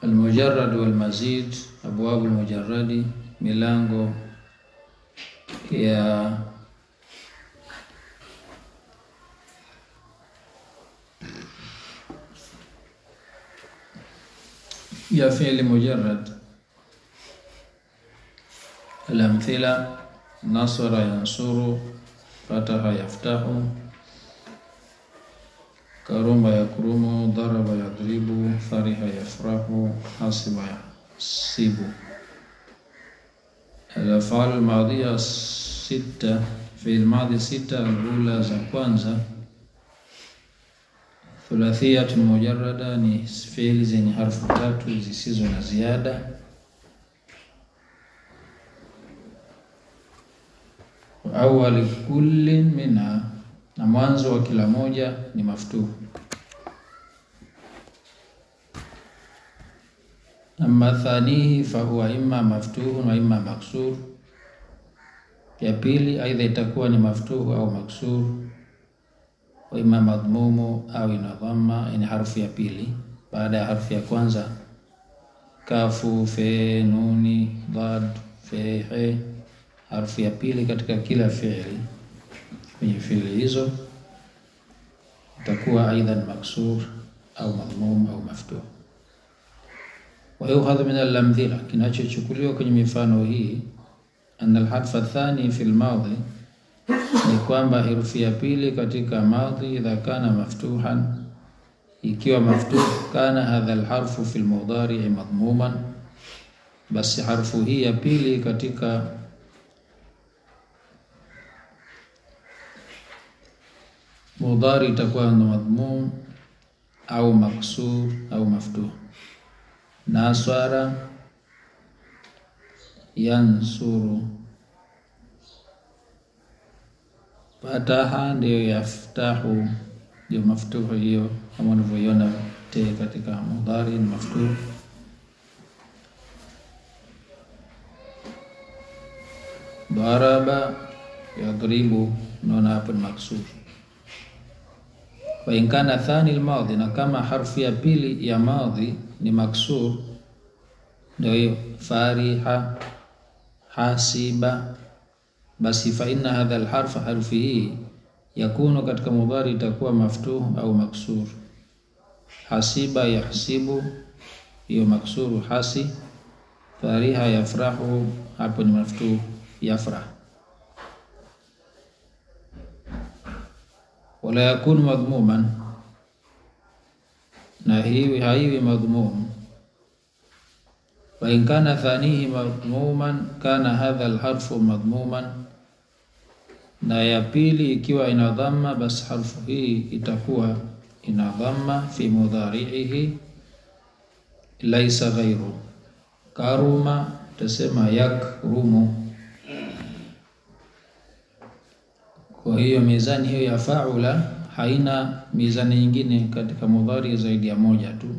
Almujarrad walmazid, abwabu almujarradi, milango ya ya fi'li mujarrad. Alamthila nasara yansuru, fataha yaftahu, karuma yakrumu, daraba yadribu, fariha yafrahu, hasiba yahsibu. Al-af'al al-madhiya sita, fi'l madhi sita, al-ula za kwanza Thulathiyatun mujarrada ni fi'li zenye harfu tatu zisizo na ziada. Awali kullin minha, na mwanzo wa kila moja ni maftuhu. Amma thanihi fahuwa imma maftuhun wa imma maksur, ya pili aidha itakuwa ni maftuhu au maksur wa imma madhmumu au ina dhamma, ni harfu ya pili baada ya harfu ya kwanza. Kafu, fe, nuni, dad, fe, he, harfu ya pili katika kila fi'li. Kwenye fi'li hizo itakuwa aidhan maksur au madhmum au maftuh. Wa yukhadhu min al-amthila, kinachochukuliwa kwenye mifano hii, anna al-harfa thani fi al-madhi ni kwamba herufi ya pili katika madhi idha kana maftuhan, ikiwa maftuh, kana hadha alharfu fi almudari madhmuman, basi harfu hii ya pili katika mudari itakuwa na madhmum au maksur au maftuh. Nasara yansuru Fataha ndiyo yaftahu, ndio maftuhu hiyo, kama unavyoiona te katika mudhari ni maftuhu. Daraba yadribu, naona hapo ni maksur. Wa in kana thani almadhi, na kama harfu ya pili ya madhi ni maksur, ndio hiyo fariha, hasiba basi fa inna hadha alharfa, harfi hii yakunu katika mudhari itakuwa maftuh au maksur. Hasiba yahsibu, hiyo maksuru hasi. Fariha yafrahu, hapo ni maftuh yafrah. Wala yakunu madhmuman, na hiwi haiwi madhmum. Wa in kana thanihi madhmuman kana hadha alharfu madhmuman na ya pili ikiwa ina dhamma, basi harfu hii itakuwa ina dhamma fi mudhari'ihi, laisa ghairu. Karuma tasema yakrumu. Kwa hiyo mizani hiyo ya faula haina mizani nyingine katika mudhari zaidi ya moja tu.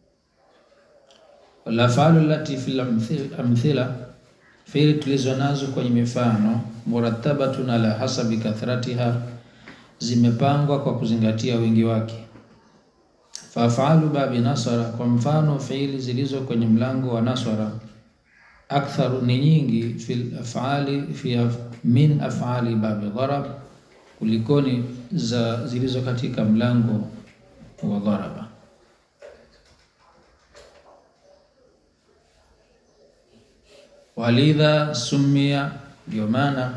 Wala faalu lati fil amthila Fiili tulizo nazo kwenye mifano murattabatun ala hasabi kathratiha, zimepangwa kwa kuzingatia wingi wake. Fafalu babi nasara, kwa mfano fiili zilizo kwenye mlango wa nasara, aktharu ni nyingi, fil afali fi af, min afali babi dharab, kulikoni za zilizo katika mlango wa dharaba. Walidha sumia, ndio maana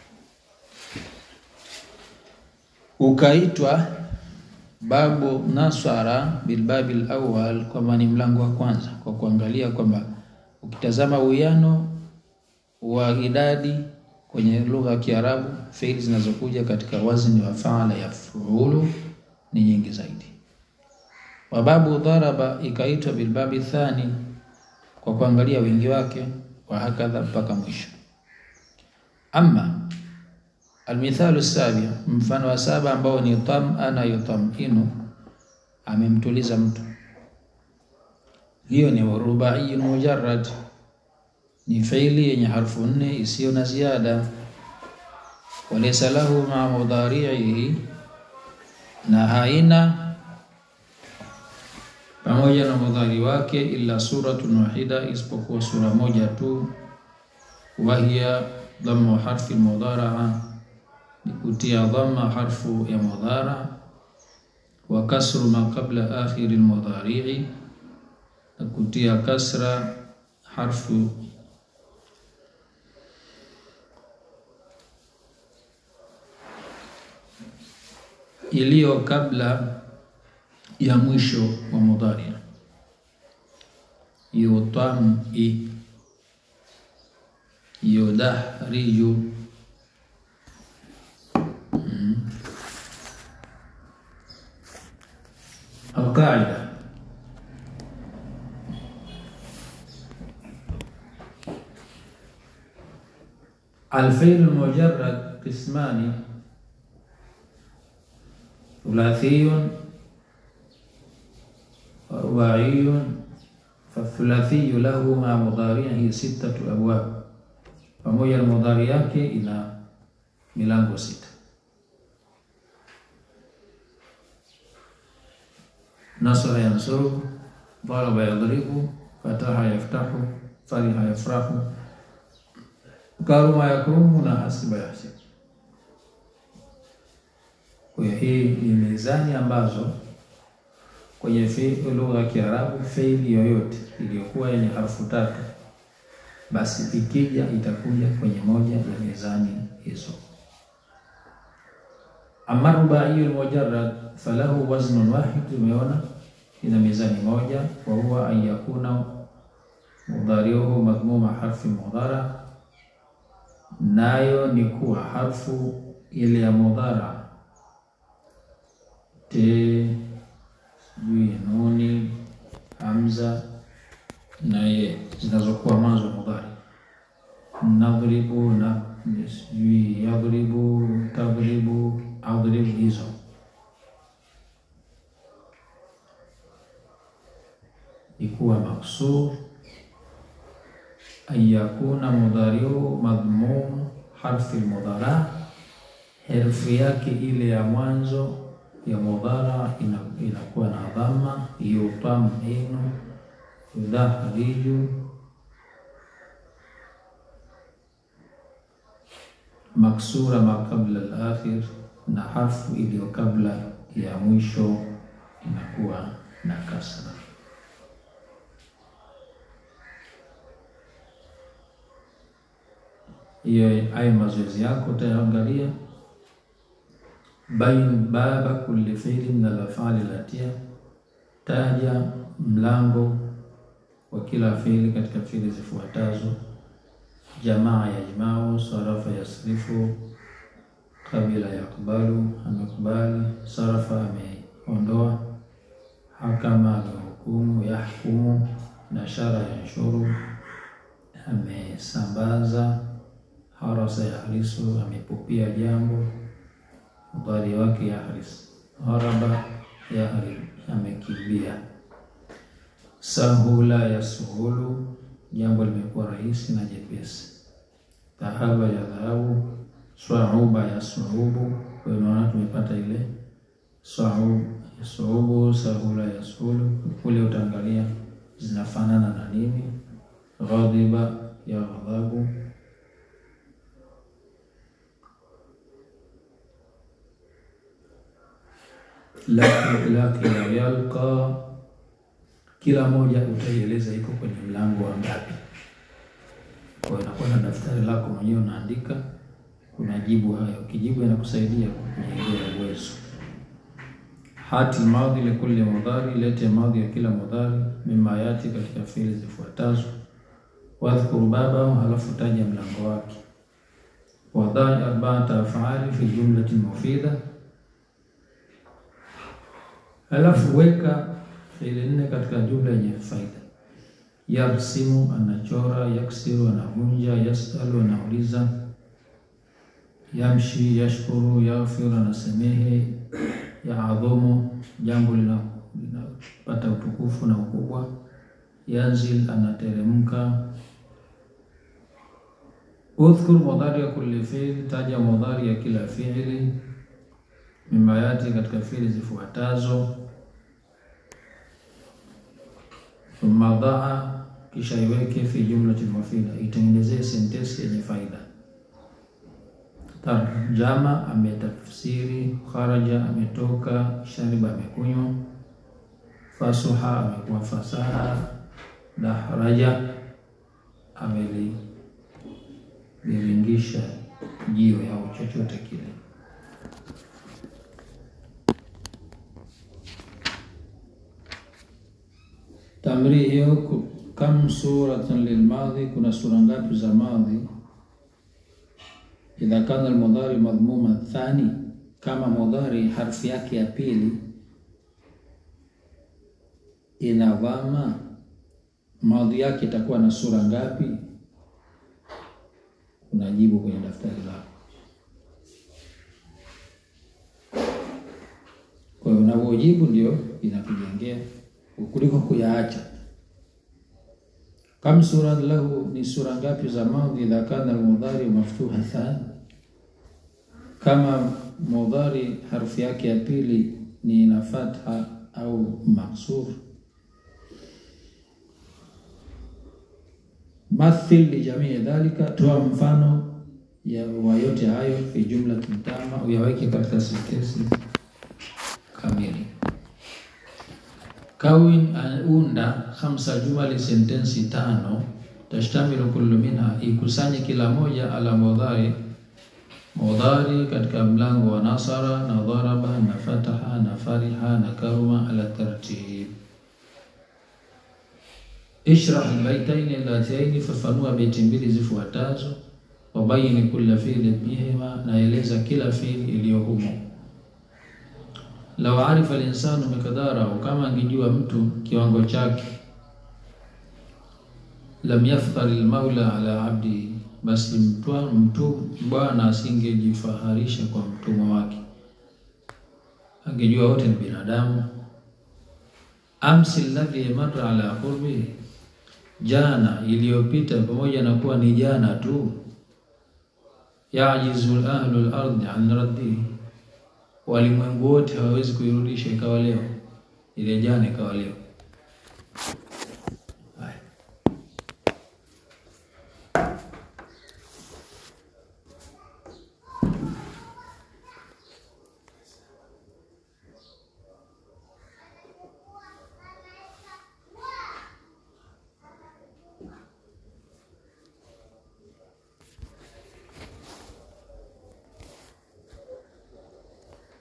ukaitwa babu nasara bilbabi lawal, kwamba ni mlango wa kwanza, kwa kuangalia kwamba ukitazama uwiano wa idadi kwenye lugha ya Kiarabu, fiili zinazokuja katika wazni wa faala ya fuulu ni nyingi zaidi. Wababu dharaba ikaitwa bilbabi thani, kwa kuangalia wingi wake wa hakadha mpaka mwisho. Amma almithalu sabi, mfano wa saba ambao ni tamana yutaminu, amemtuliza mtu. Hiyo ni rubaiyun mujarrad, ni fiili yenye harfu nne isiyo na ziada. Walaysa lahu maa mudhari'ihi, na haina pamoja na mudhari wake, illa suratun wahida, isipokuwa sura moja tu, wahiya dhammu harfi mudharaa, ni kutia dhamma harfu ya mudhara, wa kasru ma qabla akhiri lmudharii, na kutia kasra harfu iliyo kabla ya mwisho wa mudhari yutami yudahriju mm. Alqaida alfi'l mujarrad qismani thulathiyun wa rubaiyun fathulathiyyu lahu ma mudharihi sittatu abwab, pamoja na mudhari yake ina milango sita. Nasara yansuru, daraba yadribu, fataha yaftahu, fariha yafrahu, karuma yakrumu na hasiba yahsibu. Kwa hiyo hii ni mizani ambazo kwenye lugha ya Kiarabu feili yoyote iliyokuwa yenye harfu tatu, basi ikija itakuja kwenye moja ya mizani hizo. Amma rubaiyu almujarrad falahu waznun wahid, tumeona ina mizani moja, wa huwa an yakuna mudhariuhu madhmuma harfi mudhara, nayo ni kuwa harfu ile ya mudhara te sijui nuni hamza na ye zinazokuwa mwanzo wa mudhari, nadhribu na sijui yadhribu, tadhribu, adhribu, hizo ikuwa maksur an yakuna mudhariu madhmum harfi mudhara, herufi yake ile ya mwanzo ya mudhara inakuwa na dhamma yutaminu yudahriju maksura ma kabla al-akhir, na harfu iliyo kabla ya mwisho inakuwa na kasra. Hiyo ayo mazoezi yako utayaangalia bain baba kulli fi'li min al-af'ali latia, taja mlango wa kila fi'li katika fi'li zifuatazo: jamaa yajmau, sarafa yasrifu, kabila yakbalu, amekubali, sarafa ameondoa, hakama amehukumu, yahkumu, nashara yanshuru, amesambaza, harasa yahrisu, amepupia jambo mudhari wake yahris, haraba yahrib, amekimbia. Sahula yasuhulu, jambo limekuwa rahisi na jepesi. Dhahaba ya dhahabu, swauba yasuubu. Kwa hiyo naona tumepata ile swaubu yasuubu, sahula yasuhulu. Kule utaangalia zinafanana na nini. Ghadhiba ya ghadhabu lakila yalqa, kila moja utaieleza iko kwenye mlango wa ngapi. Kwa hiyo unakuwa na daftari lako mwenyewe unaandika, unajibu hayo. Ukijibu inakusaidia kujengea uwezo. Hati madhi likulli mudhari, lete madhi ya kila mudhari. Mima yati, katika fiili zifuatazo. Wadhkuru babahu, halafu taja mlango wake. Wadhani arbaata afali fi jumlati mufida Halafu weka fiili nne katika jumla yenye faida. Yarsimu, anachora. Yaksiru, anavunja. Yasalu, anauliza. Yamshi, yashkuru. Yaghfiru, anasamehe. Yaadhumu, jambo linapata utukufu na ukubwa. Yanzil, anateremka. Udhkur mudhari ya kulli fi'l, taja mudhari ya kila fi'li mimayati katika fiili zifuatazo. thumma dhaa, kisha iweke fi jumlati mufida, itengenezee sentensi yenye faida. Tarjama, ametafsiri. Kharaja, ametoka. Shariba, amekunywa. Fasuha, amekuwa fasaha. Dahraja, ameliviringisha jiwe au chochote kile. Tamri hiyo kam suratan lilmadhi, kuna sura ngapi za madhi? Idha kana almudhari madhmuma thani, kama mudhari harfi yake ya pili ina dhama, madhi yake itakuwa na sura ngapi? Unajibu kwenye daftari lako. Kwa hiyo unavyojibu ndio inakujengea kuliko kuyaacha. Kam sura lahu, ni sura ngapi za madhi? Idha kana almudhari maftuha thani, kama mudhari harfi yake ya pili ni ina fatha au maksur. Mathil li jamii dhalika, toa mfano ya wa yote hayo, fi jumla tama, uyaweke katika sentensi kamili. Kawin, unda khamsa jumali, sentensi tano. Tashtamilu kullu minha, ikusanye kila moja ala mudhari mudhari katika mlango wa nasara na dharaba na fataha na fariha na karuma ala tartib. Ishrah albaitaini allataini, fafanua beti mbili zifuatazo. Wabayini kulla fiili bihima, naeleza kila fiili iliyo humo. Lau arifa linsanu miqdarahu, kama angejua mtu kiwango chake. Lam yafkhari lmaula ala abdihi, basi mtwa mtu bwana asingejifaharisha kwa mtumwa wake, angejua wote ni binadamu. Amsi alladhi marra ala qurbi, jana iliyopita, pamoja na kuwa ni jana tu. Yajizu ahlu lardhi an raddihi walimwengu wote hawawezi kuirudisha ikawa leo, ile jana ikawa leo.